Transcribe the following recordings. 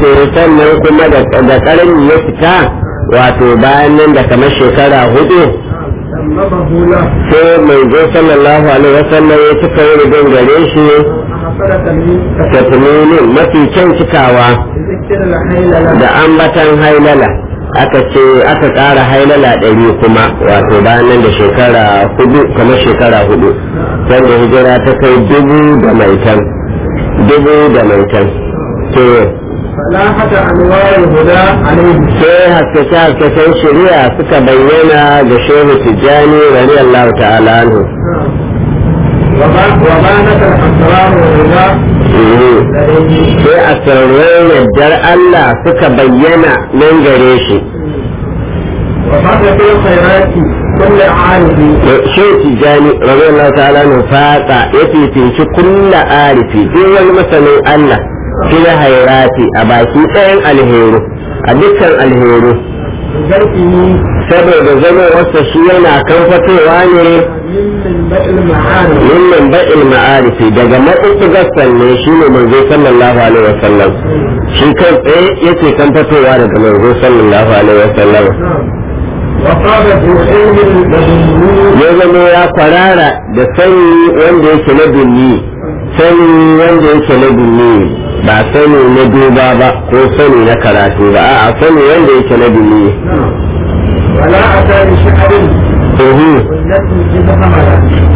to sannan kuma da ƙarni ya fita wato bayan nan da kamar shekara hudu سممه له sai mai zo sallallahu alaihi wasallam ya cika yi rubin gare shi حصلة من tafiye mafi kyan cikawa ذكر الحيل له da ambatan hailala aka ce aka ƙara hailala ɗari kuma wato bayan nan da shekara hudu kamar shekara hudu sanda hijira ta kai dubu da maitan dubu da maitan to فلاحة أنوار الهدى عليه sai haskace haskacen shari'a suka bayyana ga shehu tijjani radiyallahu ta'ala anhu وبا- وبانت الأسرار والهدى Mhm. لديه sai a sirrin yardar Allah suka bayyana nan gare shi وفرد في الخيرات كل عارف shi tijani radiyallahu ta'ala nu fata ya fifinci kulla arifi duk wani masanin Allah fil hayrati a baki ɗayan alheru a dukkan alheru بذلكه saboda zama wasa shi yana kan fatowa ne من منبع المعارف min manba'il ma'arifi daga maɓuɓɓugar sanne shi ne manzo sallallahu alaihi wasallam shi kai tsaye yake kan fatowa daga manzo sallallahu alaihi wasallam نعم وقال ذو علم لدني ya zama ya kwarara da sani wanda yake na dunni sani wanda yake na dunni ba sani na duba ba ko sani na karatu ba a'a sani wanda yake na dunni نعم ولا أتى بشعر uhu والتي إذا حمل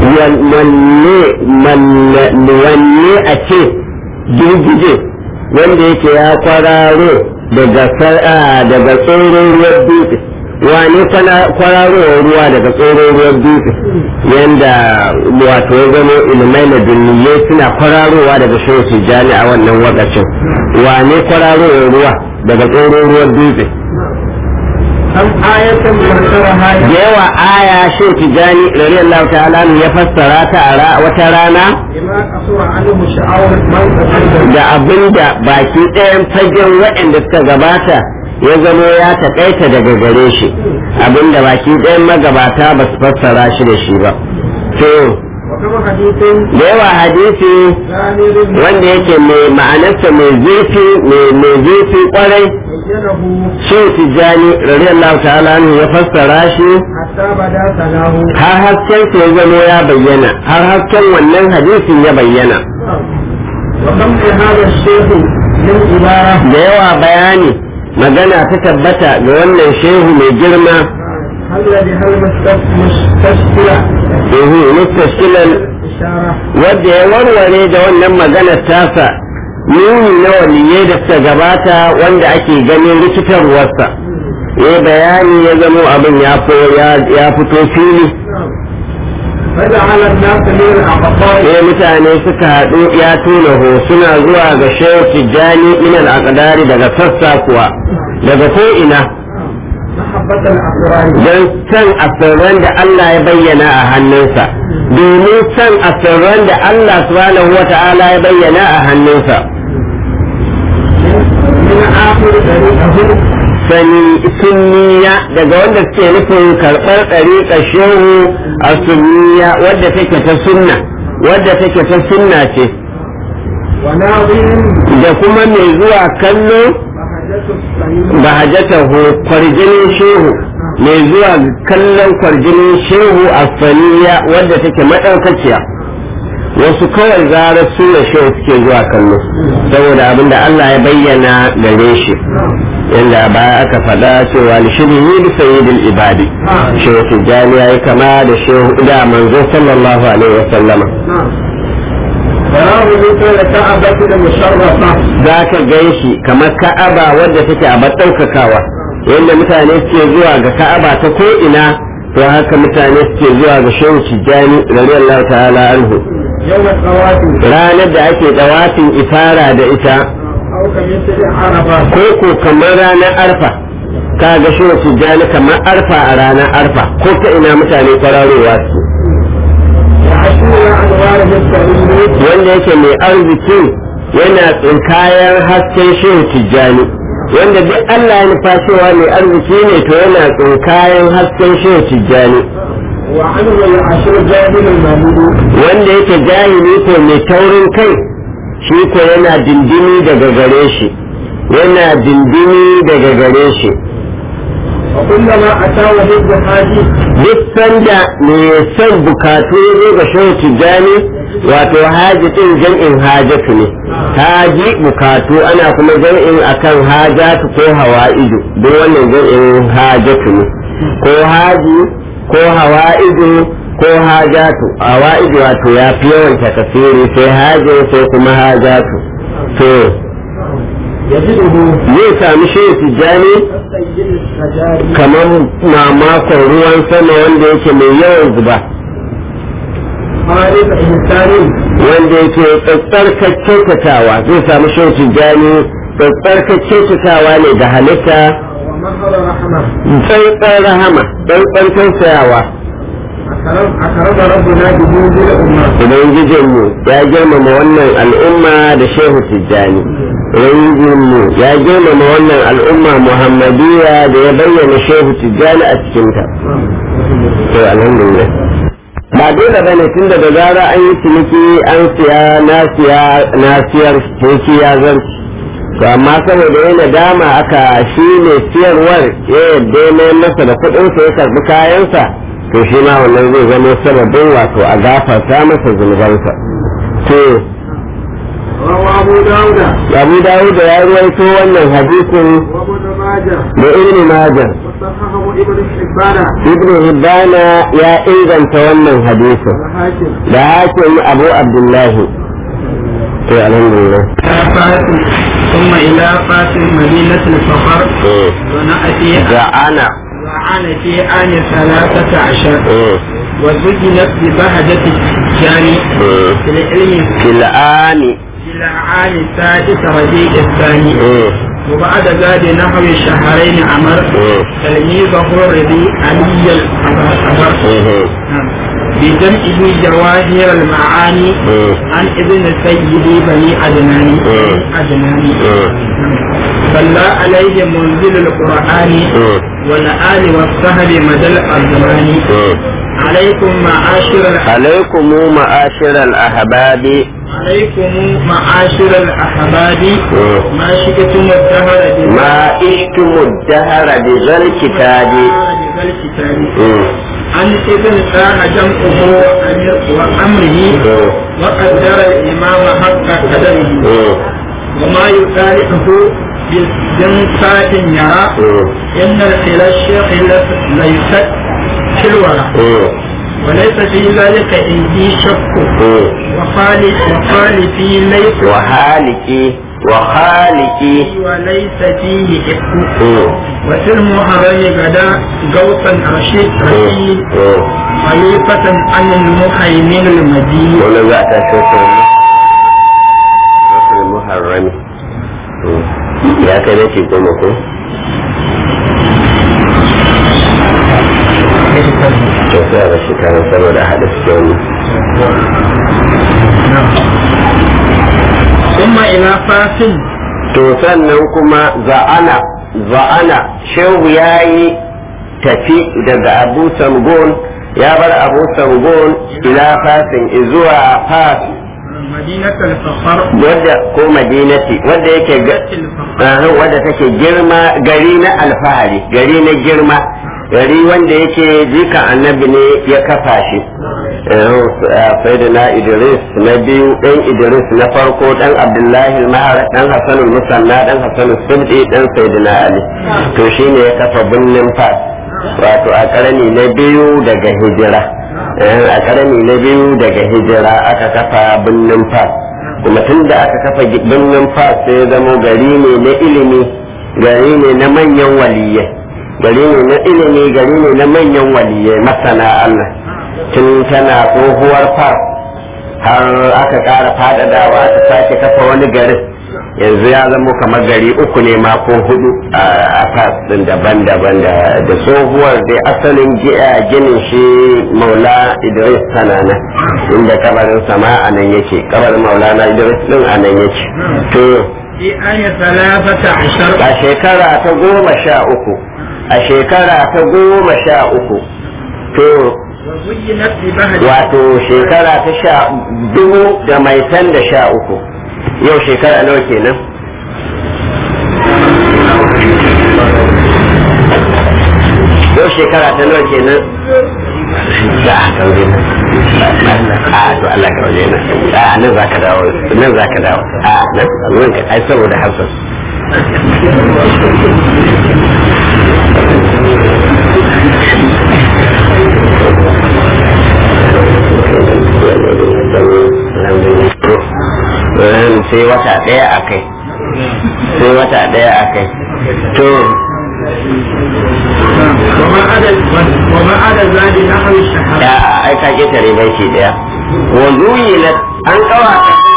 wanne wanne a ce girgije wanda yake ya kwararo daga sar'a daga tsoron ruwan dutse wane kwararowar ruwa daga tsoron ruwan dutse yanda wato ya zama ilmai na duniya suna kwararowa daga shi jani a wannan wakacin wane kwararowar ruwa daga tsoron ruwan dutse كم آية ذكرها da yawa aya shi tijani radiyallahu ta'ala ya fassara ta a ra- wata rana بما قصر عنه شعور من تقدم da abin da baki ɗayan fagen waɗanda suka gabata ya zamo ya taƙaita daga gare shi abin da baki ɗayan magabata ba su fassara shi da shi ba to وكما حديث da yawa hadisi غامر wanda yake mai ma'anarsa mai zurfi mai mai zurfi kwarai بينه shi tijjani radiyallahu ta'ala anhu ya fassara shi حتى بدا سناه har hasken sa ya zamo ya bayyana har hasken wannan hadisin ya bayyana وكم هذا الشيخ من عبارة da yawa bayani magana ta tabbata ga wannan shehu mai girma هل بها المستشكلة ehu mustashkilan إشارة wadda ya warware da wannan maganar tasa nuni na waliyai da suka gabata wanda ake ganin rikitarwarsa ya bayani ya zamo abin ya fo- ya- ya fito fili فجعل الناس من الأقطار sai mutane suka haɗu ya tuna ho suna zuwa ga shehu tijjani min al daga sassa kuwa daga ko ina محبة الأسرار don san asirran da Allah ya bayyana a hannunsa domin san asirran da Allah subhanahu wa ta'ala ya bayyana a hannunsa من آخر طريقه sani sunniya daga wanda suke nufin karɓar ɗariƙar shehu a sunniya wadda take ta sunna wadda take ta sunna ce وناظر da kuma mai zuwa kallo بهجة الصميم bahajatahu kwarjinin shehu mai zuwa kallon kwarjinin shehu a saniya wadda take maɗaukaciya wasu kawai zarar suna shehu suke zuwa kallo saboda abin da Allah ya bayyana gare shi yadda baya aka faɗa cewa lishiri yi da sayyidul ibadi shehu tijjani ya yi kama da shehu da manzo sallallahu alaihi wa sallama نعم فله مثل كعبة المشرفة za ka gan shi kamar ka'aba wadda take a ɗaukakawa yadda mutane suke zuwa ga ka'aba ta ko ina to haka mutane suke zuwa ga shehu tijjani radiyallahu ta'ala anhu يوم الخواتم ranar da ake dawafin ifara da ita أو كمثل عرفة ko ko kamar ranar arfa ka ga shehu tijjani kamar arfa a ranar arfa ko ta ina mutane kwararowa su وعشرين أنوار السعيد wanda yake mai arziki yana tsinkayen hasken shehu tijjani wanda duk Allah ya nufa cewa mai arziki ne to yana tsinkayen hasken shehu tijjani وعنه العشر جاهل المولود wanda yake jahili ko mai taurin kai shi ko yana dindini daga gare shi yana dindini daga gare shi وكلما أتى وجد حاجي duk sanda mai son bukatu ya zo ga shehu tijjani wato haji din jam'in hajatu ne haji bukatu ana kuma jam'in akan hajatu ko hawa'idu duk wannan jam'in hajatu ne ko haji ko hawa'idu ko hajatu hawa'idu wato ya fi yawan takasiri sai haji sai kuma hajatu to يجده zai sami shehu tijjani كالسيل الشجاري kamar mamakon ruwan sama wanda yake mai yawan zuba خالق إنسان wanda yake tsarkar kyautatawa zai samu shan tijjani tsarkar kyautatawa ne da halitta ومهر رحمة tsarkar rahama tsarkar tausayawa أكرم أكرم ربنا بجود الأمة ubangijinmu ya girmama wannan al'umma da shehu tijjani ubangijinmu ya girmama wannan al'umma muhammadiyya da ya bayyana shehu tijjani a cikinta to alhamdulillah ba dole bane tun da zara an yi ciniki an siya na siya na siyar ciniki ya zarci to amma saboda yana dama aka shi ne siyarwar ya yadda ya mayar masa da kuɗinsa ya karɓi kayansa to shi ma wannan zai zama sababin wato a gafarta masa zunubansa to روى أبو داود abu dawud ya ruwaito wannan hadisin وابن ماجه da ibn majah وصححه ابن حبان ibn hibbana ya inganta wannan hadisin الحاكم da hakim abu abdullahi to alhamdulillah ثم إلى فات مدينة الفخر ونأتي ana وعن في آن ثلاثة عشر وزجنت ببهجة الجاني في العلم fil'ani في العام السادس ربيع الثاني وبعد ذلك نحو شهرين عمر تلميذه ربيع علي الأبر بجمعه جواهر المعاني عن ابن سيدي بني عدنان عدنان صلى عليه منزل القرآن والآل والصحب مدى الأزمان عليكم معاشر الح- alaikum ma'ashir al-ahbabi عليكم معاشر الأحباب ما شئتم الدهر ma ishtum ad-dahra bi zal kitabi بذا الكتاب عن ابن ساء جمعه وأمر وأمره وقدر الإمام حق قدره وما يصالحه بجنسات يرى إن الخلا الشيخ ليست في الورى وليس في ذلك عندي شك وخالف وخالفي ليس wa haliki wa haliki وليس فيه إفك وفي المحرم غدا غوثا رشيد رشيد خليفة عن المهيمن المدين wannan za ta shokar wasu muharrami ya kai na ce goma ko to sai a bashi kayan saboda a haɗa su wani ثم إلى فاس to sannan kuma za'ana za'ana shehu ya yi tafi daga abu samgon ya bar abu samgon ila fasin zuwa fas مدينة الفخر wadda ko madinati wadda yake ga الفخر Aha, wadda take girma gari na alfahari gari na girma gari wanda yake jika annabi ne ya kafa shi sayyidina idris na biyu dan idris na farko dan abdullahi mahar dan hasan musanna dan hasan sulti dan sayyidina ali to shine ya kafa birnin fas wato a karni na biyu daga hijira Eh, a karni na biyu daga hijira aka kafa birnin fas kuma tun da aka kafa birnin fas sai ya zama gari ne na ilimi gari ne na manyan waliyai gari ne na ilimi gari ne na manyan waliyai masana Allah tun tana tsohuwar fas har aka ƙara faɗaɗawa aka sake kafa wani garin yanzu ya zama kamar gari uku ne ma ko hudu a fas din daban-daban da da tsohuwar dai asalin gi- a ginin shi maula idris tana nan inda kabarin sama a nan yake kabarin maulana idris din a nan yake to في آية ثلاثة عشر a shekara ta goma sha uku a shekara ta goma sha uku to وزينت ببهجة wato shekara ta sha dubu da mai tan da sha uku yau shekara nawa kenan shekara ta nawa kenan da aka kaure na a to Allah ka waje na a nan za ka dawo nan za ka dawo a nan nan ka ai saboda hasan sai wata ɗaya a kai sai wata ɗaya a kai to وما عدا ذلك نحو الشهادة ya aika ƙetare bai shi ɗaya wanzuyi na an kawa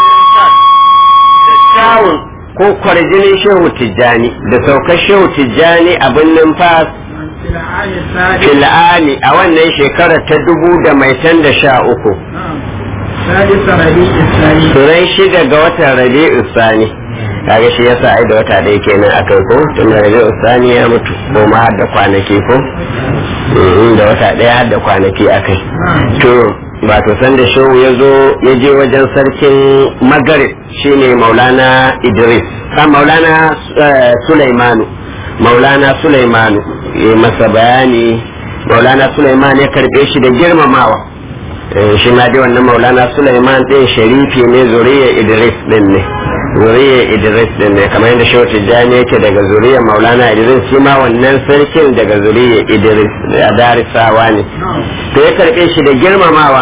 da kyawun ko kwarjinin shehu tijjani da saukar shehu tijjani abin numfas في العام السادس fil'ani a wannan shekarar ta dubu da mai tan da sha uku نعم. سادس ربيع الثاني turai shida ga watan rabi'u sani kaga shi yasa ai da wata ɗaya kenan a kai ko tun da rabi'u sani ya mutu ko ma har da kwanaki ko Mhm, da wata ɗaya har da kwanaki a kai to ba to san da shehu ya zo ya je wajen sarkin magarib shine maulana idris a maulana eh, sulaimanu maulana sulaimanu ya masa bayani maulana sulaiman ya karbe shi da girmamawa Eh, shi ma dai wannan maulana Sulaiman din sharifi ne zuriya Idris din ne zuriya Idris din ne kamar yadda Shehu Tijjani yake daga zuriya maulana Idris shi ma wannan sarkin daga zuriya Idris a darisawa ne to ya karbe shi da girmamawa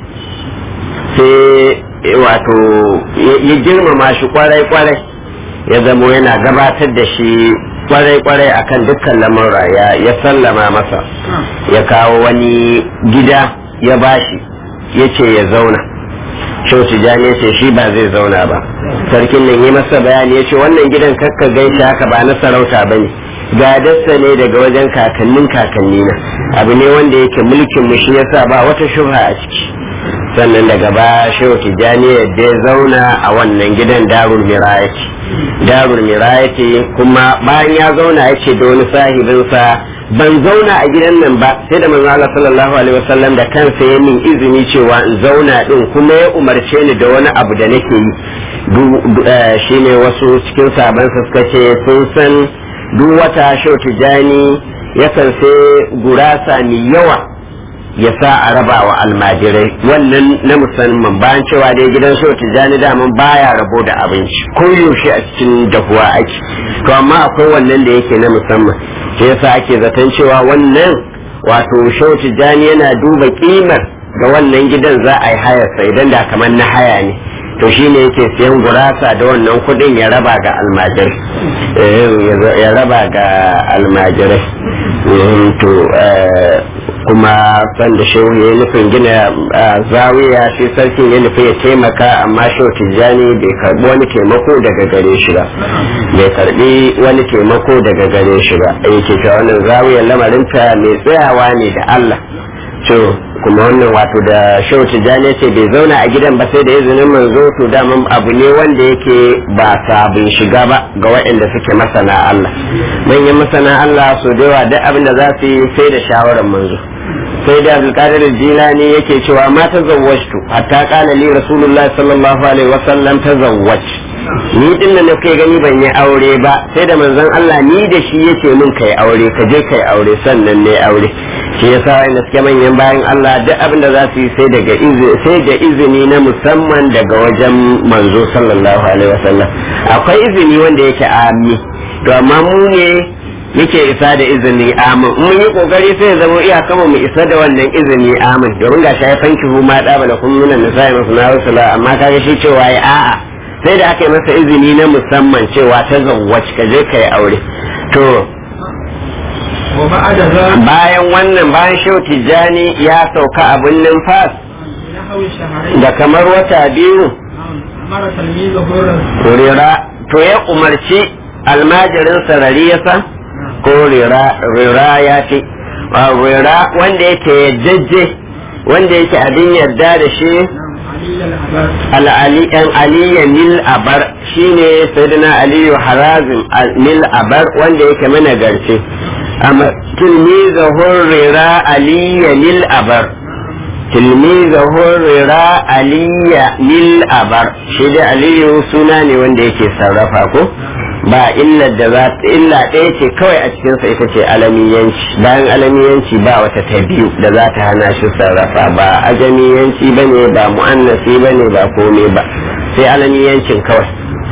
sai eh, wato ya- ya girmama shi kwarai kwarai ya zamo yana gabatar da shi kwarai kwarai akan dukkan lamurra ya ya sallama masa ya kawo wani gida ya bashi ya ce ya zauna Shehu Tijjani ya ce shi ba zai zauna ba sarkin nan yi masa bayani ya ce wannan gidan kakka gaishe haka ba na sarauta ba ne gadarsa ne daga wajen kakannin kakanni na abu ne wanda yake mulkin mu shi yasa ba wata shubha a ciki sannan daga ba Shehu Tijjani yadda ya zauna a wannan gidan darul mirayati darul mirayati kuma bayan ya zauna ya ce da wani sahibinsa ban zauna a gidan nan ba sai da manzo Allah sallallahu alaihi wasallam da kansa ya min izini cewa in zauna din kuma ya umarce ni da wani abu da nake yi Du- du- eh, shine wasu cikin saban suka ce sun san duk wata shau tijani yakan sai gurasa mai yawa ya sa a raba wa almajirai wannan na musamman bayan cewa dai gidan shau tijani daman baya rabo da abinci ko yaushe a cikin dahuwa ake to amma akwai wannan da yake na musamman shi yasa ake zaton cewa wannan wato shau tijani yana duba kimar da wannan gidan za a yi hayarsa idan da kamar na haya ne to shi ne yake siyan gurasa da wannan kudin ya raba ga almajirai Eh, ya raba ga almajirai Eh, to eh, kuma san da shehu ya yi nufin gina ah, zawiya shi sarkin ya nufi ya taimaka amma shehu tijjani bai karbi wani taimako daga gare shi ba bai karbi wani taimako daga gare shi ba yake cewa wannan zawiyar lamarinta mai tsayawa ne da Allah to kuma wannan wato da shehu tijjani ce bai zauna a gidan ba sai da izinin manzo to daman abu ne wanda yake ba sabon shiga ba ga waɗanda suke masana Allah manyan masana Allah su da yawa duk abin da za su yi sai da shawarar manzo sai da abdulkadir jilani yake cewa ma tazawwajtu hatta qala li rasulullah sallallahu alaihi wasallam tazawwaj ni din da kai gani ban yi aure ba sai da manzon Allah ni da shi yace min kai aure ka je kai aure sannan ne aure shi yasa wanda suke manyan bayan Allah duk abin da za su yi sai daga izini sai da izini na musamman daga wajen manzo sallallahu alaihi wasallam akwai izini wanda yake ami to amma mu ne yake isa da izini amin mun yi kokari sai ya zama iya kama mu isa da wannan izini amin domin ga shi ya fanki hu ma da bala kun nuna nisa'i masu na rusula amma kaga shi cewa ya a'a sai da aka yi masa izini na musamman cewa ta zawwac ka je ka yi aure to وبعد ذلك bayan wannan bayan shehu tijjani ya sauka abin numfas نحو شهرين da kamar wata biyu أمر تلميذه الرسول rira to ya umarci almajirin sarariyasa ko rira rira ya ce wa rira wanda yake yajjajje wanda yake abin yarda da shi علي الأبار al'ali ɗan aliyu nil abar shine sayyidina aliyu harazim nil abar wanda yake mana garce amma tilmizahu rira aliyu nil abar tilmizahu rira aliyu nil abar shi da aliyu suna ne wanda yake sarrafa ko ba illa da za illa ɗaya ce kawai a cikinsa ita ce alamiyanci bayan alamiyanci ba wata ta biyu da za ta hana shi sarrafa ba ajamiyanci ba ne ba mu'annasi ba ne ba komai ba sai alamiyancin kawai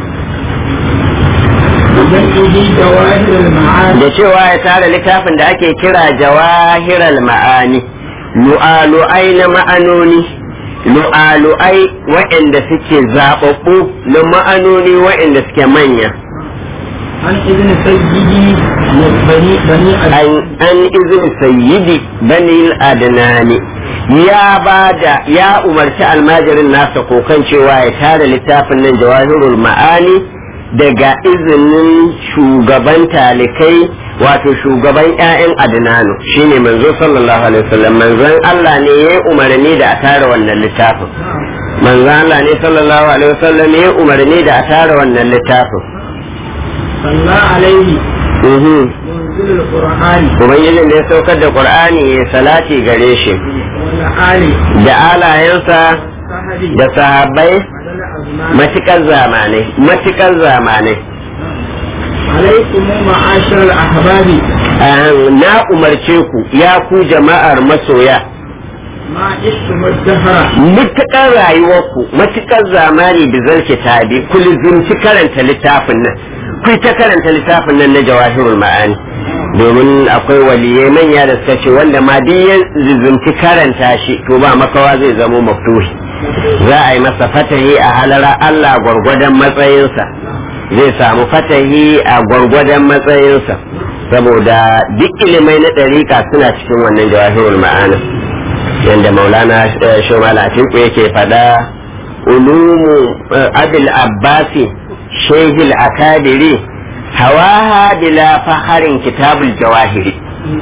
بجمعه جواهر المعاني da cewa ya tara littafin da ake kira jawahiral ma'ani lu'alu'ai na ma'anoni lu'alu'ai waɗanda suke zaɓaɓɓu na ma'anoni waɗanda suke manya عن ابن سيدي بني بني an an izin sayyidi bani adnani ya bada ya umarci almajirin nasa kokan cewa ya tara littafin nan jawahirul ma'ani daga izinin shugaban talikai wato shugaban 'ya'yan adnanu shine manzo sallallahu alaihi wasallam manzon Allah ne ya umarni da a tara wannan littafin manzon Allah ne sallallahu alaihi wasallam ya umarni da a tara wannan littafin صلى عليه mhm منزل القرآن ubangijin da ya saukar da qur'ani ya salati gare shi والآل da alayensa صحبه da sahabbai بدل أزمان matukar zamanai matukar zamanai عليكم معاشر الأحباب Ah, na umarce ku ya ku jama'ar masoya ما عشتم الدهر matukar rayuwarku matukar zamani bizar kitabi ku lizumci karanta littafin nan ku ta karanta littafin nan na jawahirul ma'ani domin akwai waliyai manya da suka ce wanda ma duk ya lizumci karanta shi to ba makawa zai zamo maftuhi za a yi masa fatahi a halara Allah gwargwadon matsayinsa zai samu fatahi a gwargwadon matsayinsa saboda duk ilimai na ɗarika suna cikin wannan jawahirul ma'ana yadda maulana shomal atiku yake fada ulumu abil abbasi shehil akadiri hawaha bila faharin kitabul jawahiri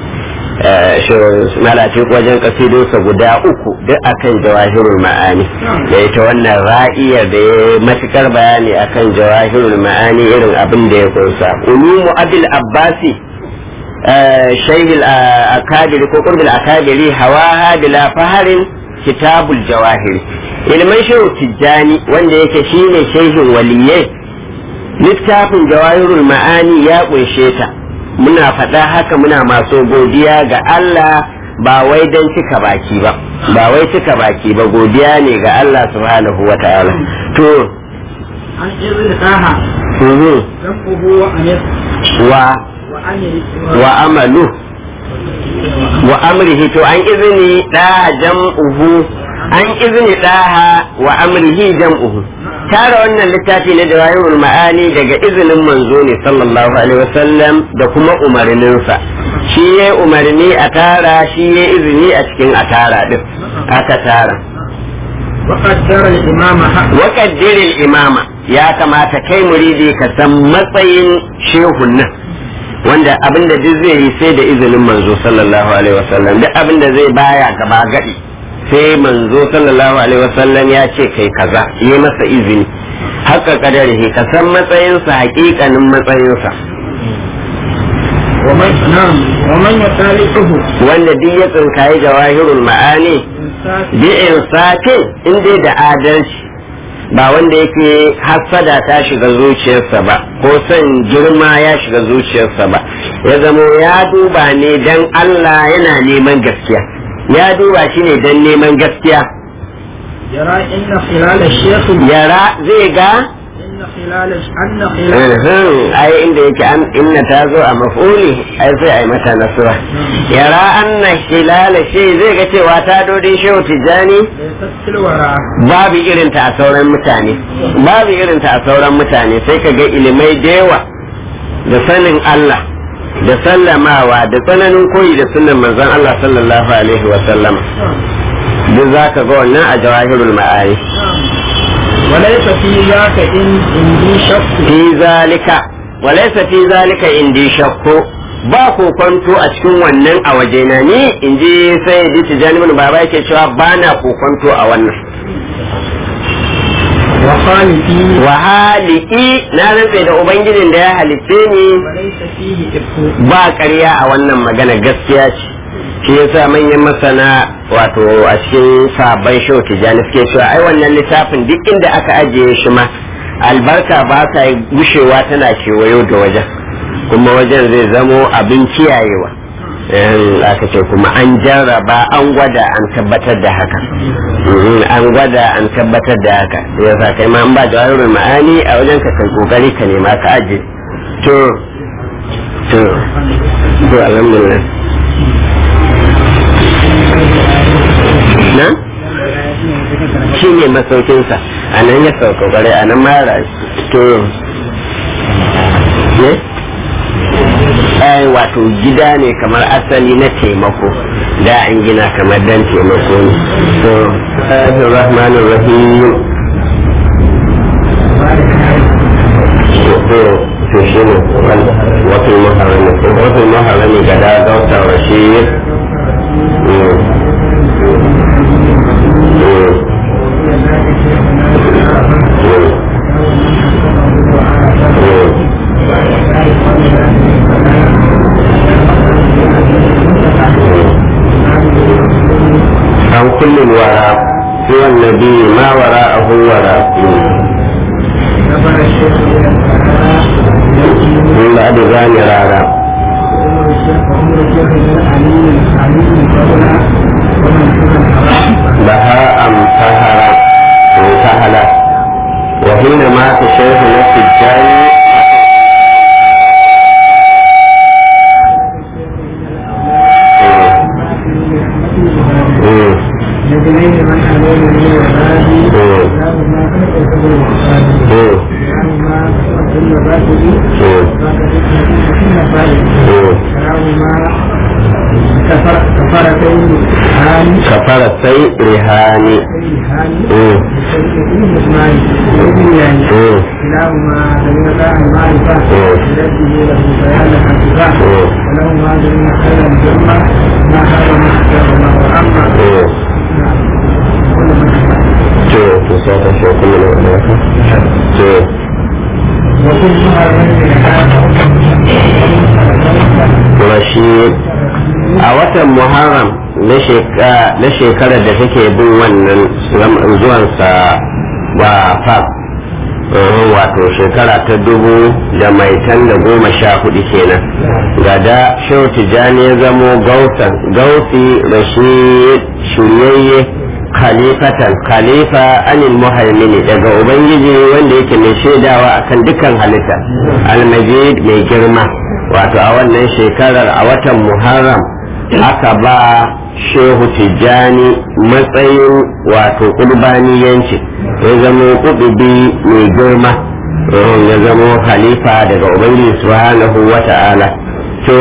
malati wajen kasidunsa guda uku duk akan jawahirul ma'ani da ita wannan ra'iyar da ya matukar bayani akan jawahirul ma'ani irin abin da ya kunsa ulumu abil abbasi شيخ الأكابر كقرب الأكابر هواها بلا فهر كتاب الجواهر ilman shehu tijjani wanda yake shine shehin waliyai littafin jawahirul ma'ani ya kunshe ta muna faɗa haka muna masu godiya ga Allah ba wai don cika baki ba ba wai cika baki ba godiya ne ga Allah subhanahu wa ta'ala to عن ابن طه mhm, ذنبه وأنس wa وأمر wa amalu wa amrihi to an izini da jam'uhu an izini daha wa amrihi jam'uhu tara wannan littafi na jawahirul ma'ani daga izinin manzo ne sallallahu alaihi wasallam da kuma umarninsa shi ya umarni a tara shi ya izini a cikin a tara din aka tara وقدر الإمام حق waƙaddirin imama ya kamata kai muridi ka san matsayin shehun nan wanda abinda duk zai yi sai da izinin manzo sallallahu alaihi wasallam duk abinda zai baya gaba gadi sai manzo sallallahu alaihi wasallam ya ce kai kaza yi masa izini haka kadarihi ka san matsayinsa hakikanin matsayinsa ومن نعم ومن يخالفه wanda duk ya tsinkayi jawahirul ma'ani إنسان bi insafin in dai da adalci ba wanda yake hassada ta shiga zuciyarsa ba ko son girma ya shiga zuciyarsa ba ya zamo ya duba ne dan Allah yana neman gaskiya ya duba shi ne dan neman gaskiya يرى إن خلال الشيخ yara zai ga إن خلال أن خلال Mhm, ai inda yake an inna ta zo a mafuli ai sai ai mata nasura yara anna hilala shi zai ga cewa ta dodin shehu tijjani ليست في الورى babu irinta a sauran mutane babu irinta a sauran mutane sai ka ga ilimai da yawa da sanin Allah da sallamawa da tsananin koyi da sunan manzon Allah sallallahu alaihi wa sallam duk za ka ga wannan a jawahirul ma'ani وليس في ذاك إن عندي شك fi zalika walaysa fi zalika indi shakku ba kokonto a cikin wannan a wajena ni in ji sai di tijani mun baba yake cewa ba na kokonto a wannan وخالفي wa haliki na rantse da ubangijin da ya halitte ni وليس فيه إفك ba ƙarya a wannan magana gaskiya ce shi yasa manyan masana wato a cikin sabon shau tijjani suke cewa ai wannan littafin duk inda aka ajiye shi ma albarka ba ta gushewa tana kewayo da wajen kuma wajen zai zamo abin kiyayewa aka ce kuma an jarraba an gwada an tabbatar da haka an gwada an tabbatar da haka ya sa kai ma an ba da wani ma'ani a wajen ka kai kokari ka nema ka aje to to to alhamdulillah na shi ne masaukinsa a nan ya sauka kwarai a nan mara to ne ai wato gida ne kamar asali na taimako da an gina kamar dan taimako ne to rahmanir rahmanir rahim to to shi ne wato maharami wato maharami ga da dauta rashid عن كل الوراء سوى النبي ما وراءه وراء من بعد ذلك رارا لها أم سهر سهلة وحين مات شيخ نفس الجاني كفرتي رهاني كلاهما دليل المعرفة التي له بيان الانتفاع ولهما دليل خير الجمة ما حرم ما وأما to to sai ta shi kuma ne wannan to Rashid a watan Muharram na shekarar da take bin wannan zuwansa ba fa wato shekara ta dubu da mai tan da goma sha hudu kenan gada shehu tijjani ya zamo gausi rashid shiryayye khalifatan khalifa anil muhaimini daga ubangiji wanda yake mai shaidawa akan dukkan halitta almajid mai girma wato a wannan shekarar a watan muharram aka ba shehu tijjani matsayin wato kurbaniyanci ya zama kudubi mai girma ya zama khalifa daga ubangiji subhanahu wa ta'ala to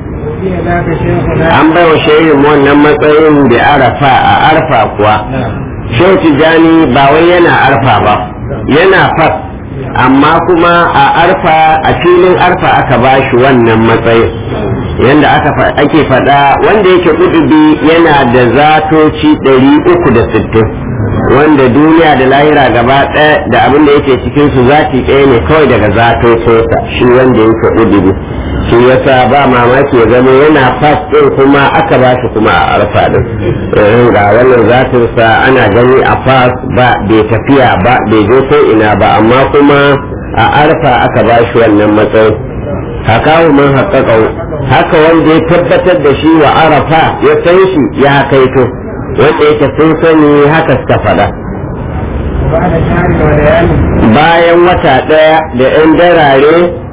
an bai wa shehin wannan matsayin da arafa a arfa kuwa shehu tijjani ba wai yana arfa ba yana fas amma kuma a arfa a filin arfa aka ba shi wannan matsayin yadda ake faɗa wanda yake kudubi yana da zatoci 360 wanda duniya da lahira gaba ɗaya da abin da yake cikin su zati ɗaya ne kawai daga zatocinsa shi wanda yake kudubi shi yasa ba mamaki ya zama yana fas ɗin kuma aka ba shi kuma a arfa ɗin ga wannan zatinsa ana gani a fas ba bai tafiya ba bai je ko ina ba amma kuma a arfa aka ba shi wannan matsayin hakawu man haƙaƙau haka wanda ya tabbatar da shi wa arafa ya san shi ya kaito wanda yake sun sani haka suka faɗa bayan wata ɗaya da 'yan darare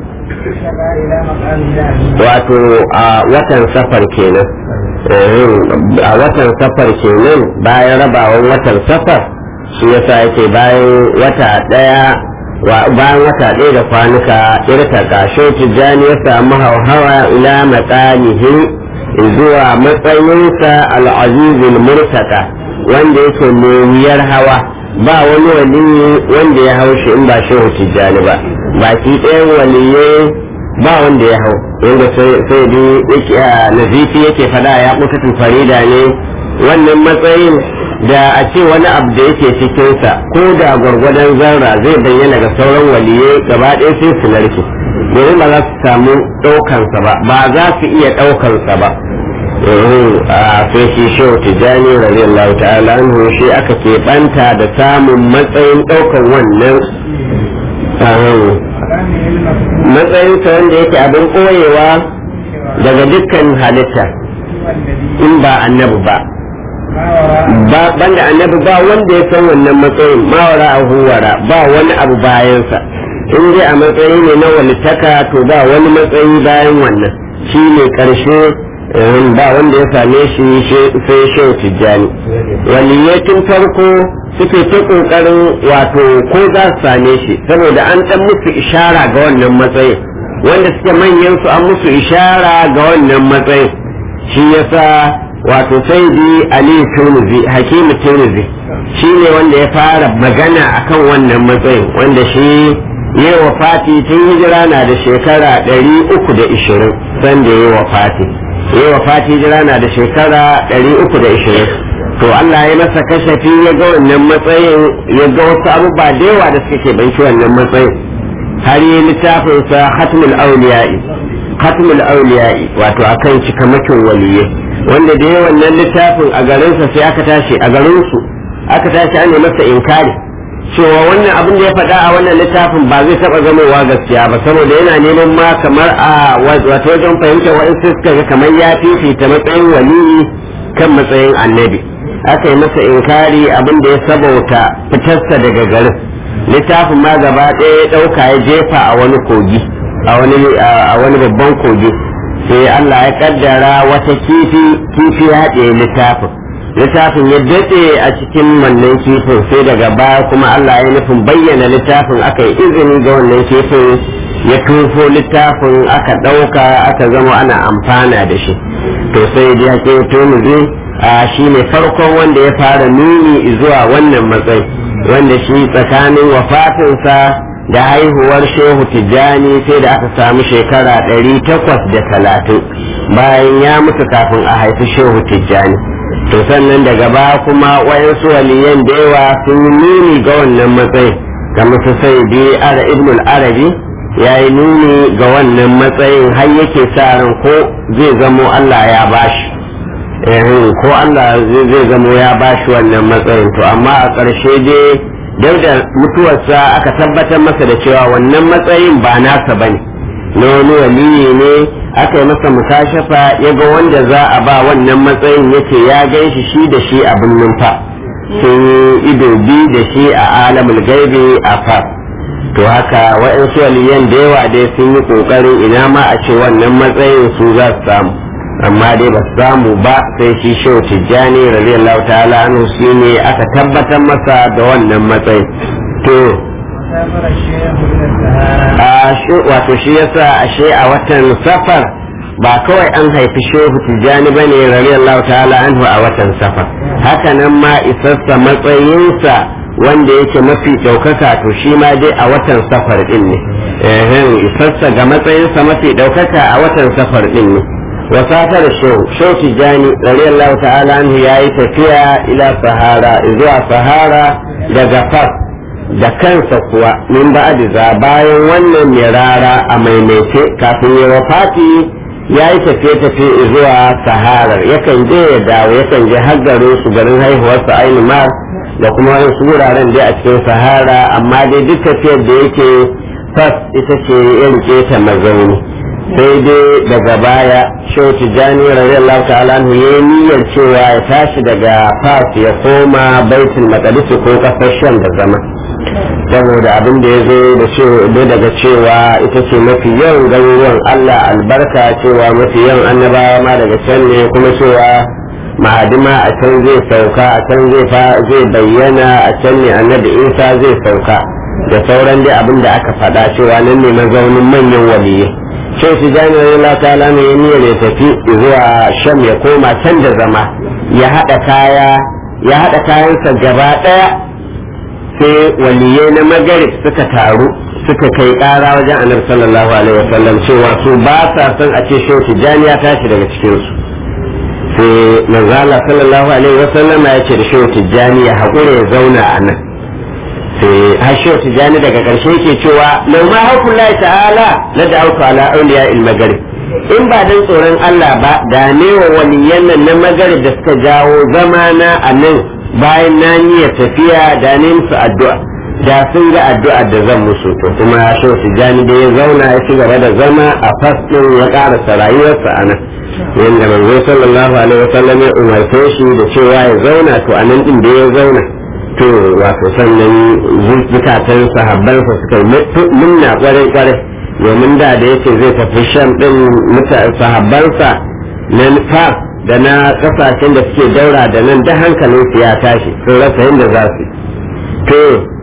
wato a watan safar kenan a watan safar kenan bayan rabawan watan safar shi yasa yake bayan wata ɗaya bayan wata ɗaya da kwanuka irta kashe tijjani ya samu hauhawa ila matsanihi zuwa matsayinsa al'azizul murtaka wanda yake mai wuyar hawa ba wani waliyi wanda ya hau shi in ba shehu tijjani ba baki ɗayan waliyai ba wanda ya hau wanda sai dai nazifi yake fada ya kuka farida ne wannan matsayin da a ce wani abu da yake cikinsa ko da gwargwadon zarra zai bayyana ga sauran waliyai gaba ɗaya sai su narke domin ba za su samu ɗaukansa ba ba za su iya ɗaukansa ba a sai shi shehu tijjani radiyallahu ta'ala anhu shi aka keɓanta da samun matsayin ɗaukan wannan matsayinsa wanda yake abin ɓoyewa daga dukkan halitta in ba annabi ba ba banda annabi ba wanda ya san wannan matsayin mawara a huwara ba wani abu bayansa in dai a matsayi ne na walittaka to ba wani matsayi bayan wannan shi ne karshe ba wanda ya same shi sai shehu tijjani waliyyatin farko suke ta kokarin wato ko za su same shi saboda an dan musu ishara ga wannan matsayin wanda suke manyan su an musu ishara ga wannan matsayin shi yasa wato sai bi ali tunuzi hakimu tunuzi shi ne wanda ya fara magana akan wannan matsayin wanda shi ya wa fati tun hijira na da shekara ɗari uku da ishirin sanda ya wa fati ya wa fati hijira na da shekara ɗari uku da ishirin to Allah ya masa kashafi ya ga wannan matsayin ya ga wasu abubuwa da yawa da suke banci wannan matsayin har yi littafinsa hatmul auliya'i hatmul auliya'i wato akan cikamakin waliyai wanda da yawan wannan littafin a garinsa sai aka tashi a garinsu aka tashi an masa inkari cewa wannan abin da ya faɗa a wannan littafin ba zai taɓa zamowa gaskiya ba saboda yana neman ma kamar a wato wajen fahimtar wa'insu suka ga kamar ya fifita matsayin waliyi kan matsayin annabi aka yi masa inkari abin da ya sabauta fitarsa daga garin littafin ma gaba ɗaya ya ɗauka ya jefa a wani kogi a wani babban kogi sai Allah ya kaddara wata kifi kifi ya haɗe littafin littafin ya daɗe a cikin wannan kifin sai daga baya kuma Allah ya nufin bayyana littafin aka yi izini ga wannan kifin ya tufo littafin aka ɗauka aka zama ana amfana da shi to sai dai ake tumuzi a shi ne farkon wanda ya fara nuni zuwa wannan matsayi wanda shi tsakanin wafatinsa da haihuwar shehu tijjani sai da aka samu shekara ɗari takwas da talatin bayan ya mutu kafin a haifi shehu tijjani to sannan daga baya kuma wayansu waliyan da yawa sun yi nuni ga wannan matsayin kamar su sai bi ara ibnul arabi ya yi nuni ga wannan matsayin har yake sa ran ko zai zamo allah ya bashi ko allah zai zamo ya bashi wannan matsayin to amma a ƙarshe dai duk da mutuwarsa aka tabbatar masa da cewa wannan matsayin ba nasa ba ne na wani waliyi ne aka yi masa mukashafa ya ga wanda za a ba wannan matsayin yake ya gan shi shi da shi abin numfa sun yi ido bi da shi a alamul gaibi a fas to haka waɗansu waliyan da yawa dai sun yi ƙoƙarin ina ma a ce wannan matsayin su za su samu amma dai ba samu ba sai shi shehu tijjani radiyallahu ta'ala anhu shi ne aka tabbatar masa da wannan matsayi to wato shi yasa ashe a watan safar ba kawai an haifi shehu tijjani ba ne radiyallahu ta'ala anhu a watan safar haka nan ma isassa matsayinsa wanda yake mafi ɗaukaka to shi ma dai a watan safar ɗin ne isassa ga matsayinsa mafi ɗaukaka a watan safar ɗin ne وسافر الشو شو تجاني رضي الله تعالى عنه يا تفيا إلى سهارة إذا سهارة دقفت da kansa kuwa min ba da bayan wannan mirara a maimaice kafin ya wafati ya yi tafiye-tafiye zuwa saharar yakan je ya dawo yakan je har garin su garin haihuwarsa aini mar da kuma wasu wuraren dai a cikin sahara amma dai duk tafiyar da yake fas ita ce ya rike ta mazauni sai dai daga baya shehu tijjani radiyallahu ta'ala anhu ya yi niyyar cewa ya tashi daga fas ya koma baitul maqdis ko kasar sham da zama saboda abin da ya zo da daga cewa ita ce mafi yawan garuruwan Allah albarka cewa mafi yawan annabawa ma daga can ne kuma cewa ma'adima a can zai sauka a can zai bayyana a can ne annabi isa zai sauka da sauran dai abin da aka faɗa cewa nan ne mazaunin manyan waliyai sai su jani Allah ta'ala ne niyyar ya tafi zuwa sham ya koma can da zama ya haɗa kaya ya haɗa kayansa gaba ɗaya sai waliyai na magarib suka taru suka kai ƙara wajen annabi sallallahu alaihi wasallam cewa su ba sa son a ce shehu tijjani ya tashi daga cikinsu sai manzala sallallahu alaihi wasallam ya ce da shehu tijjani ya haƙura ya zauna a nan sai hashewa tijani daga ƙarshe ke cewa lau ma haukun lai ta'ala na da auku ala auliya il magarib in ba dan tsoron Allah ba da ne wa waliyan nan na magarib da suka jawo zama na a nan bayan na niyyar tafiya da ne musu addu'a da sun ga addu'a da zan musu to kuma shi tijjani da ya zauna ya ci gaba da zama a fasɗin ya ƙarasa rayuwarsa a nan yadda manzo sallallahu alaihi wasallam ya umarce shi da cewa ya zauna to a nan din da ya zauna to wato sannan zukatan sahabbansa suka munna kwarai kwarai domin da da yake zai tafi sham din sahabbansa na fa da na kasashen da suke daura da nan da hankalinsu ya tashi sun rasa yadda za su to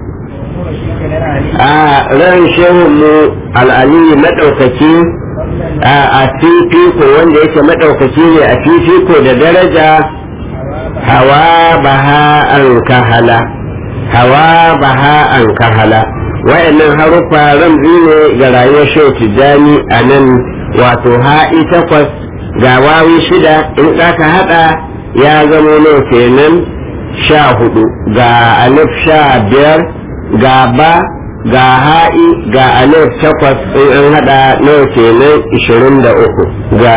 a ran shehunmu al'aliyu maɗaukaki a fifiko wanda yake maɗaukaki ne a fifiko da daraja hawa baha an kahala hawa baha an kahala wa'annan haruffa ramzi ne ga rayuwar shehu tijjani a nan wato ha'i takwas ga wawi shida in aka haɗa ya zamo ne kenan sha hudu ga alif sha biyar ga ba ga ha'i ga alif takwas in an hada nawa kenan ishirin da uku ga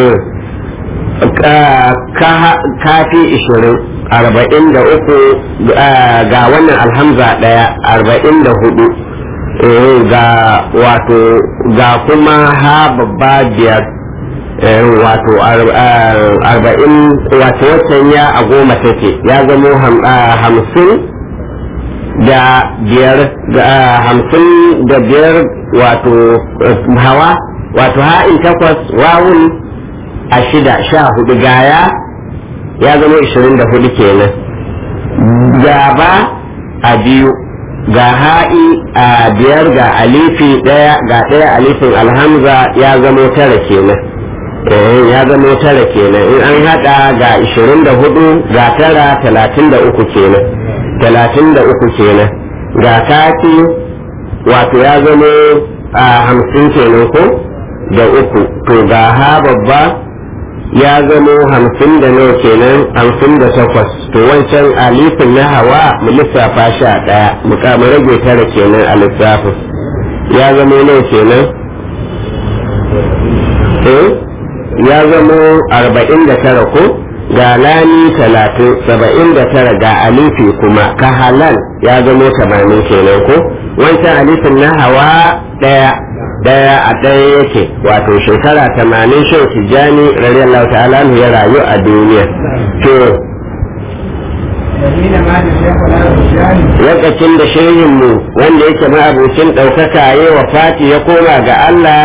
kafi ishirin arba'in da uku ga wannan alhamza daya arba'in da hudu ga wato ga kuma ha babba biyar wato arba'in wato watan ya a goma take ya zamo hamsin da biyar hamsin da biyar wato hawa wato ha'in takwas wawun a shida sha hudu gaya ya zama ishirin da hudu kenan gaba a biyu ga ha'i a biyar ga alifi daya ga daya alifin alhamza ya zama tara kenan ya zama tara kenan in an hada ga ishirin da hudu ga tara talatin da uku kenan talatin da uku kenan ga kati wato ya zama a hamsin kenan ko da uku to ga ha babba ya zama hamsin da nawa kenan hamsin da takwas to wancan alifin na hawa mu lissafa sha ɗaya mu kama rage tara kenan a lissafin ya zama nawa kenan eh ya zama arba'in da tara ko ga lani talatin saba'in da tara ga alifi kuma ka halal ya zamo tamanin kenan ko wancan alifin na hawa ɗaya ɗaya a ɗaya yake wato shekara tamanin shan tijjani radiyallahu ta'ala ya rayu a duniya to lokacin da shehinmu wanda yake ma'abucin ɗaukaka ya wa fati ya koma ga Allah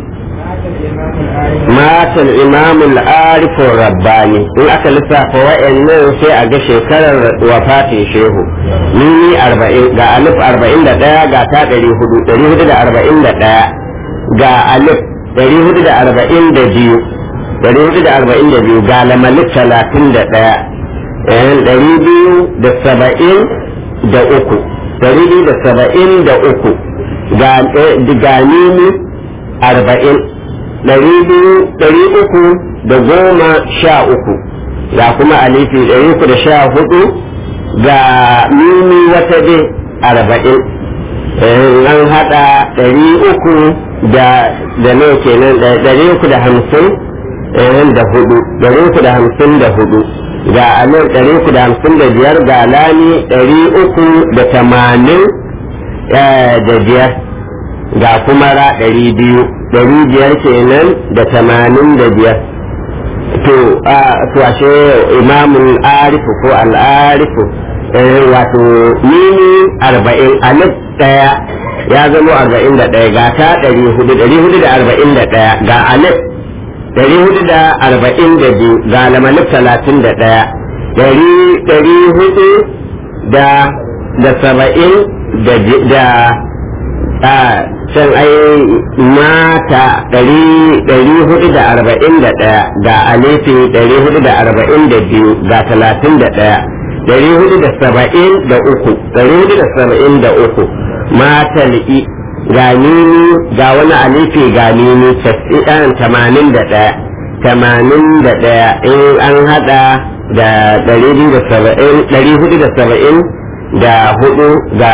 mata imamul arifin rabbani in aka lissafa wa'annan sai a ga shekarar wafatin shehu nini arba'in ga alif arba'in da ɗaya ga ta ɗari hudu ɗari hudu da arba'in da ɗaya ga alif ɗari hudu da arba'in da biyu ɗari hudu da arba'in da biyu ga lamalik talatin da ɗaya ɗari biyu da saba'in da uku ɗari biyu da saba'in da uku ga nini arba'in ɗari biyu ɗari uku da goma sha uku ga kuma alifi ɗari uku da sha hudu ga mimi wata dai arba'in an haɗa ɗari uku da da nawa kenan ɗari uku da hamsin da hudu ɗari uku da hamsin da hudu ga anan ɗari uku da hamsin da biyar ga lami ɗari uku da tamanin da biyar ga kuma ra ɗari biyu ɗari biyar kenan da tamanin da biyar to to ashe imamun arifu ko al'arifu wato mini arba'in alif ɗaya ya zama arba'in da ɗaya ga ta ɗari hudu ɗari hudu da arba'in da ɗaya ga alif ɗari hudu da arba'in da biyu ga lamalif talatin da ɗaya ɗari ɗari hudu da da saba'in da a can ai mata ɗari hudu da arba'in da ɗaya ga alifi ɗari hudu da arba'in da biyu ga talatin da ɗaya ɗari hudu da saba'in da uku ɗari hudu da saba'in da uku mata li'i ga nini ga wani alifi ga nini tasirin tamanin da ɗaya tamanin da ɗaya in an haɗa da ɗari hudu da saba'in ɗari hudu da saba'in da hudu ga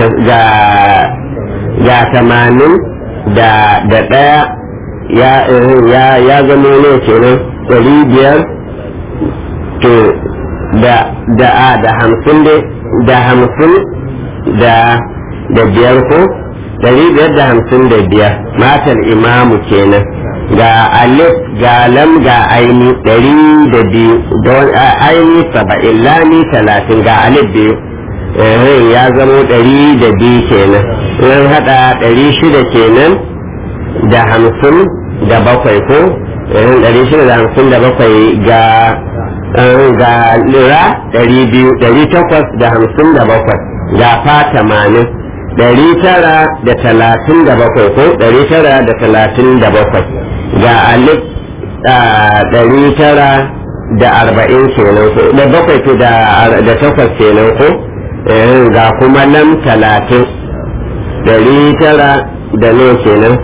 ga tamanin da da ɗaya ya ya ya zama ne kenan ɗari biyar to da da a da hamsin dai da hamsin da da biyar ko ɗari biyar da hamsin da biyar matal imamu kenan ga alif ga lam ga aini ɗari da biyu don aini saba'in lami talatin ga alif biyu ya zamo ɗari da biyu kenan in haɗa ɗari shida kenan da hamsin da bakwai ko ɗari shida da hamsin da bakwai ga ga lira ɗari biyu ɗari takwas da hamsin da bakwai ga fa tamanin ɗari tara da talatin da bakwai ko ɗari tara da talatin da bakwai ga alif ɗari tara da arba'in kenan ko da bakwai to da takwas kenan ko ga kuma nan talatin ɗari tara da nawa kenan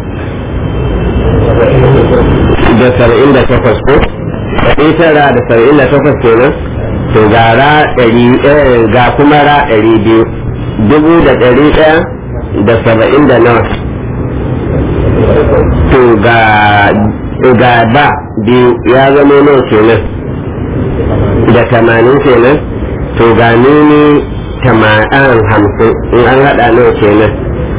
da saba'in da takwas ko ɗari tara da saba'in da takwas kenan to ga ra ɗari ga kuma ra ɗari biyu dubu da ɗari ɗaya da saba'in da nawa to ga ga ba biyu ya zama nawa kenan da tamanin kenan to ga nuni tamanin hamsin in an haɗa nawa kenan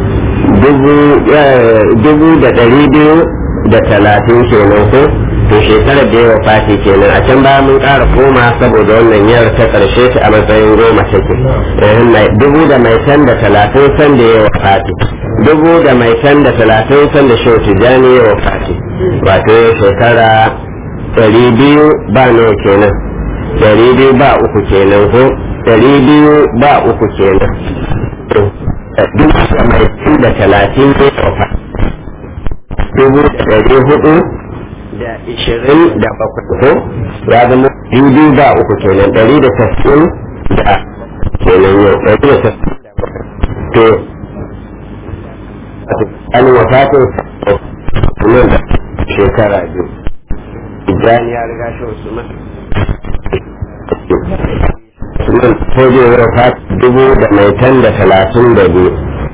dubu da ɗari biyu da talatin kenan ko to shekarar da yawa fati kenan a can baya mun ƙara koma saboda wannan yar ta ƙarshe ta a matsayin goma take dubu da mai tan da talatin san da yawa fati dubu da mai tan da talatin san da shau tijani yawa fati wato shekara ɗari biyu ba nawa kenan ɗari biyu ba uku kenan ko ɗari biyu ba uku kenan dubu da mai tan da talatin yawa fati dubu da ɗari hudu da ishirin da bakwai ko ya zama dubu ba uku kenan ɗari da tasirin da kenan yau ɗari da tasirin da bakwai to an wafatin nan da shekara biyu idan ya riga shi usman usman ko zai wafat dubu da mai tan da talatin da biyu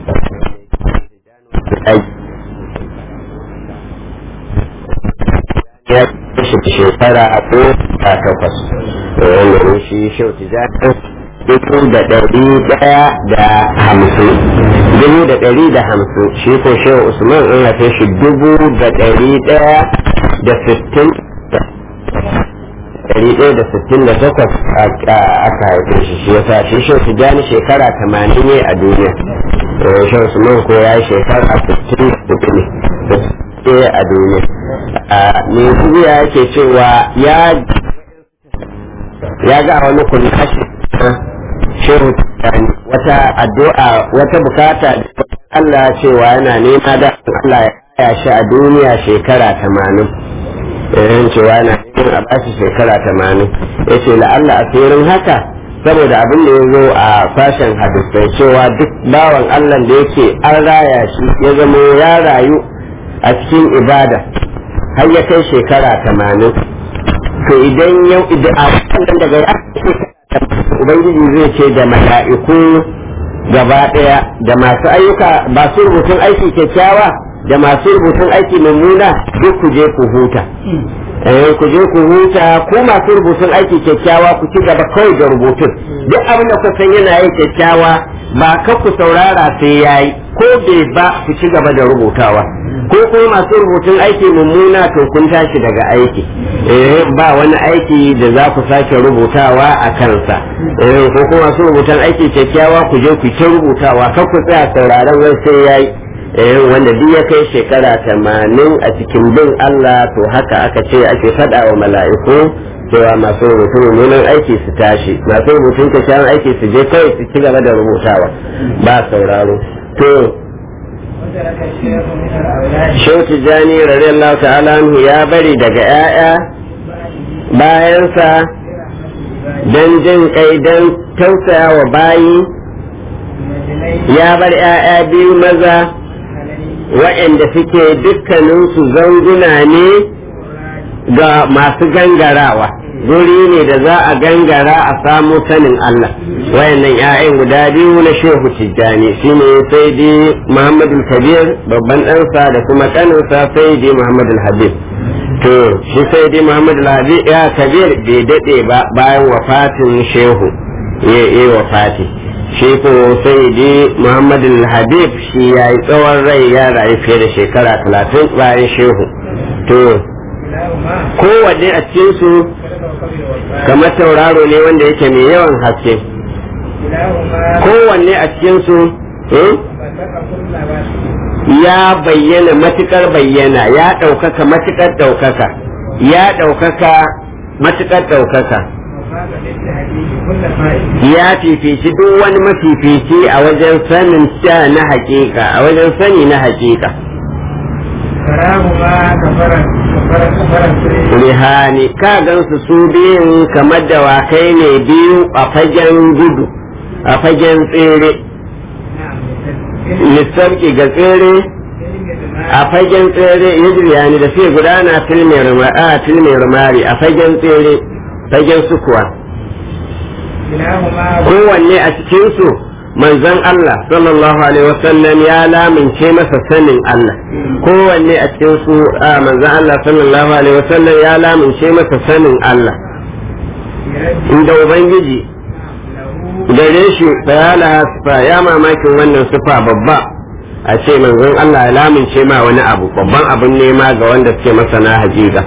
ya kashe shekara a ko a takwas wanda ne shi shau tijanin dubu da ɗari ɗaya da hamsin dubu da ɗari da hamsin shi ko shau usman in haife shi dubu da ɗari ɗaya da sittin ɗari ɗaya da sittin da takwas aka haife shi shi yasa shi shau tijani shekara tamanin ne a duniya shau usman ko ya yi shekara sittin da hudu ne a duniya mai duniya yake cewa ya ya ga wani kullashi shehu wata addu'a wata bukata da Allah cewa yana nema da Allah ya shi a duniya shekara tamanin irin cewa yana neman a bashi shekara tamanin ya ce la'alla a tsirin haka saboda abin da ya zo a sashen hadisai cewa duk bawan Allah da yake an raya shi ya zama ya rayu a cikin ibada har ya kai shekara tamanin to idan yau idan a wannan daga ya ubangiji zai ce da mala'iku gaba daya da masu ayyuka masu rubutun aiki kyakkyawa da masu rubutun aiki mummuna duk ku je ku huta eh ku je ku huta ku masu rubutun aiki kyakkyawa ku ci gaba kawai da rubutun duk abin da ku san yana yin kyakkyawa ba ka ku saurara sai yayi ko bai ba ku ci gaba da rubutawa ko kuma masu rubutun aiki mummuna to kun tashi daga aiki eh ba wani aiki da za ku sake rubutawa a kansa eh ko kuma masu rubutun aiki kyakkyawa ku je ku ta rubutawa kar ku tsaya sauraron wai sai yayi eh wanda duk ya kai shekara tamanin a cikin bin Allah to haka aka ce ake faɗa wa mala'iku cewa masu rubutun mummunan aiki su tashi masu rubutun kyakkyawan aiki su je kawai su ci gaba da rubutawa ba sauraro to Shehu Tijjani radiyallahu ta'ala anhu ya bari daga ‘ya'ya bayansa don jin kai don tausaya wa bayi ya bar ‘ya'ya biyu maza waɗanda suke dukkaninsu zanguna ne ga masu gangarawa guri ne da za a gangara a samu sanin Allah wayannan 'ya'yan guda biyu na shehu tijjani shine sai dai muhammadu kabir babban ɗansa da kuma ƙaninsa sai dai muhammadu habib to shi sai dai muhammadu habib ya kabir bai daɗe ba bayan wafatin shehu ya yi wafati shi ko sayyidi muhammad habib shi ya yi tsawon rai ya rayu fiye da shekara talatin bayan shehu to كلاهما kowanne a cikinsu كلب وقبل والباء kamar tauraro ne wanda yake mai yawan haske كلاهما kowanne a cikinsu eh, فتق كل واسع ya bayyana matukar bayyana ya ɗaukaka matukar ɗaukaka ya ɗaukaka matukar ɗaukaka وفاق بالتهديد كل فائد ya fifici duk wani mafifici a wajen sanin sha na hakika a wajen sani na hakika تراهما كفر كفر كفر السرير rihani ka gansu su biyun kamar dawakai ne biyu a fagen gudu a fagen tsere نعم lissarki ga tsere a fagen tsere ya ni da sai gudana filmin rumari a fagen tsere fagen sukuwa كلاهما kowanne a cikinsu manzon Allah sallallahu alaihi wasallam ya lamince masa sanin Allah kowanne a cikinsu a manzon Allah sallallahu alaihi wasallam ya lamince masa sanin Allah برد inda ubangiji له gare shi bayala hasfa ya mamakin wannan sufa babba a ce manzon Allah ya lamince ma wani abu babban abun nema ga wanda suke masana hakika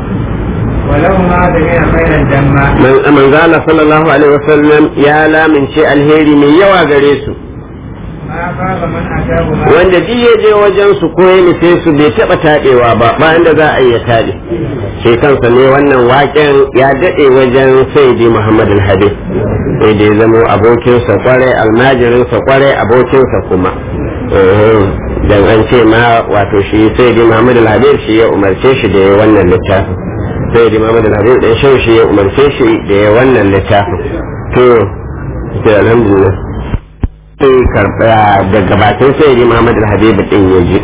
ولهما جميع خير الجمع Man- manzo Allah sallallahu alaihi wasallam ya lamince alheri mai yawa gare su ما خاب من أتاهما wanda duk ya je wajen su ko ya nufe su bai taba taɗewa ba ba inda za a iya taɗe shi kansa ne wannan waken ya daɗe wajen sayyidi Muhammad al-Habib sai da ya zamo abokinsa kwarai almajirinsa kwarai abokinsa kuma Eh, dan an ce ma wato shi sayyidi Muhammad al-Habib shi ya umarce shi da ya wannan littafin sayyidi Muhammad al-Habib dan shi shi ya umarce shi da ya wannan littafin to sai alhamdulillah sai karɓa daga bakin sai yi Muhammad al-Habib din ya ji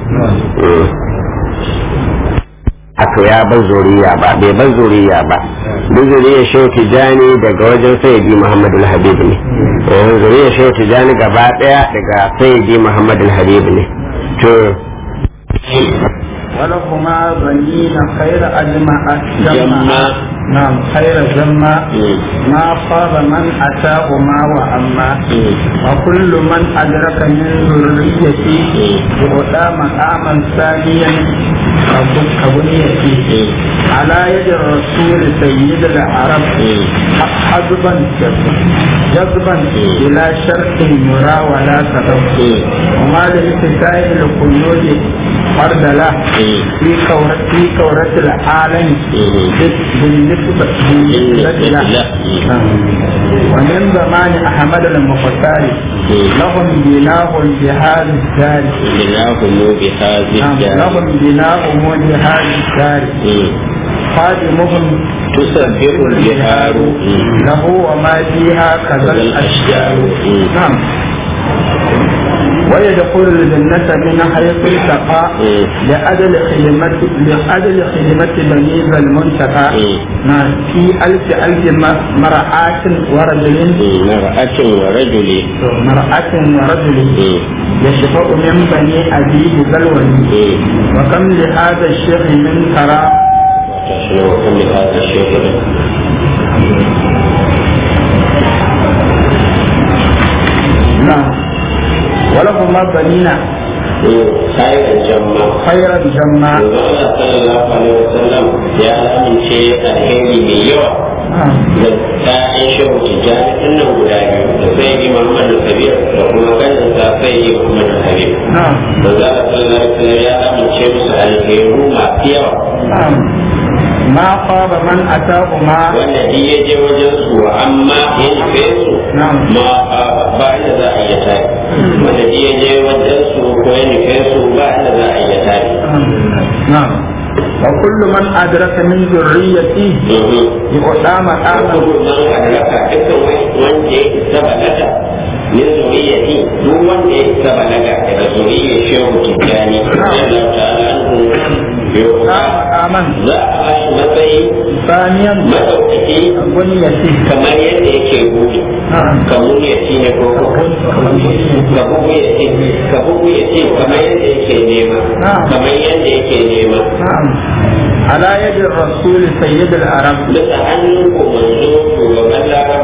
Ato ya bar zuriya ba bai bar zuriya ba duk zuriya shehu tijani daga wajen sayyidi Muhammad al-Habib ne eh, zuriya shehu tijani gaba daya daga sayyidi Muhammad al-Habib ne to ولهما بنين خير أجمع جمع. نعم خير جمع ما خاب من أتاهما وأما وكل من أدرك من ذريتي وأتى مقاما ثانيا كبنيتي على يد الرسول سيد العرب حجبا جذبا إلى شرط يرى ولا سبب وما لاتساع القيود فرد له في كورة في كورة العالم بالنسبة بالنسبة له ومن زمان أحمد المختار لهم بناء بهذا الدار بناهم بهذه نعم، لهم بناء بهذا الدار خادمهم تسبح البحار له وما فيها كذا الأشجار نعم ويدخل الجنة من حيث التقى لأجل خدمة لأجل خدمة بني ذا المنتقى نعم في ألف ألف م- مرأة ورجل مرأة ورجل مرأة ورجل يشفع من بني أبيه ذا الولي وكم لهذا الشيخ من ترى وكم لهذا الشيخ نعم ولهما بنينا خير الجمع خير الجمع Allah sallallahu alaihi wasallam ya amince alheri mai yawa نعم da ta'yan shehu tijjani dinnan guda biyu da sai yi Muhammad Kabir da kuma kanin sa sai yi Muhammad Habib. نعم Da za a sallallahu alaihi wasallam ya amince musu alheru masu yawa نعم ما خاب من أتاهما wanda shi ya je wajen su amma ya nufe su نعم ma a- ba inda za a iya tare. Wanda shi ya je wajen su ko ya nufe su ba inda za a iya tare. نعم وكل من أدرك من ذريتي يؤتى مقاما Abubuwan halaka dukkan wanda ya isa balaga min zuriyati duk wanda ya isa balaga daga zuriyar shehu tijjani radiyallahu ta'ala anhu يؤتى yau مقاما za a ba shi matsayi ثانيا madaukaki بنيتي kamar yadda yake buri نعم kamun ya ci ne ko ka bugu ya ci ka bugu ya ci kamar yadda yake nema kamar yadda yake nema نعم على يد الرسول سيد العرب bisa hannun ko manzo shugaban larabawa da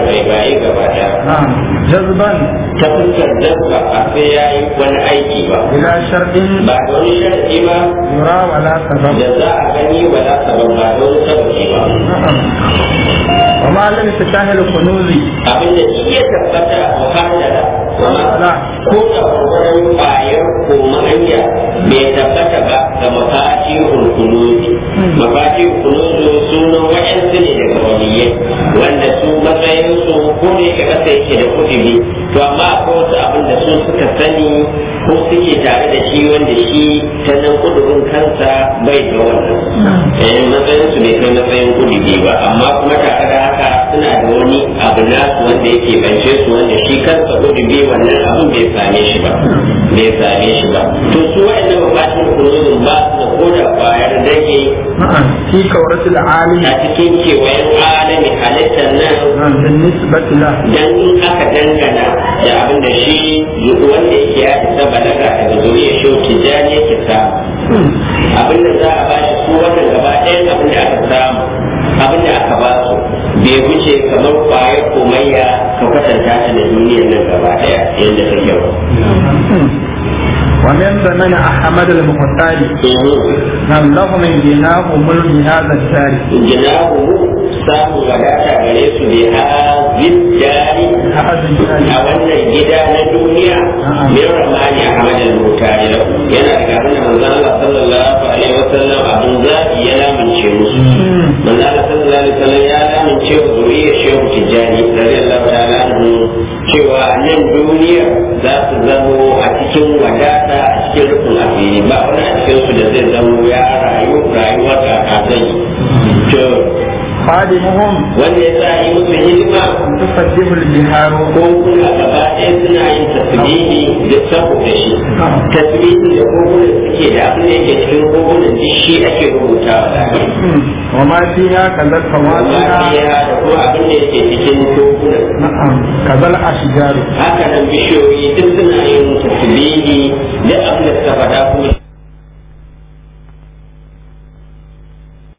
bai bayi gaba daya نعم جذبا ta fuskar dabba a sai ya yi wani aiki ba إلى شرط ba da wani sharadi ba يرى ولا سبب da za a gani ba za ta ban ba da wani sababi ba نعم وما لم تشاهد الكنوز abin da shi ya tabbata a muhallala لا ko da kokarin bayar ko ma'anya bai tabbata ba ga mafaci hulkunuzi mafaci hulkunuzi sunan wa'yansu ne daga waliyai wanda su matsayin su ko ne ka kasa yake da kudiri to amma akwai wasu abin da su suka sani ko suke tare da shi wanda shi ta nan kudurin kansa bai da wannan eh matsayin su bai kai matsayin kudiri ba amma kuma tare da haka suna da wani abu nasu wanda yake bance su wanda shi kansa kudiri wannan abin bai same shi ba bai same shi ba to su wa'annan mafashin kuluzin ba su da koda kwayar dage نعم في كورة العالم a cikin kewayen alami halittar nan نعم بالنسبة له dan in aka dangana da abin da shi wanda yake ya isa balaga daga zuriyar shi tijani yake samu abin da za a ba shi su wannan gaba ɗayan abin da aka samu abin da aka ba su bai wuce kamar kwayar komayya ka kwatanta ta da duniyar nan gaba ɗaya yadda take ba. ومن زمن أحمد المختار نعم له من جناه ملك هذا الدار Jinahu samun wadata gare su bi hazin jari هذا a الدار wannan gida na duniya min ramani a hamadin mutane da yana daga abin da manzon Allah sallallahu alaihi wasallam abin zaki ya lamince musu manzon Allah sallallahu alaihi wasallam ya lamince wa zuriyar shehu tijjani radiyallahu ta'ala anhu cewa a nan duniya za su zamo a cikin wadata a cikin rufin asiri ba wani a cikin su da zai zamo ya rayu rayuwar kakazai to خادمهم wanda ya sa yi musu hidima تسبح البحار ko kuma gaba ɗaya suna yin tasbihi da saboda shi tasbihi da kogunan suke da abin da yake cikin kogunan duk shi ake rubutawa da وما فيها كذا amma الفواكه iya da kuma abin da yake cikin kogunan نعم كذا الأشجار haka nan bishiyoyi duk suna yin tasbihi da abin da suka faɗa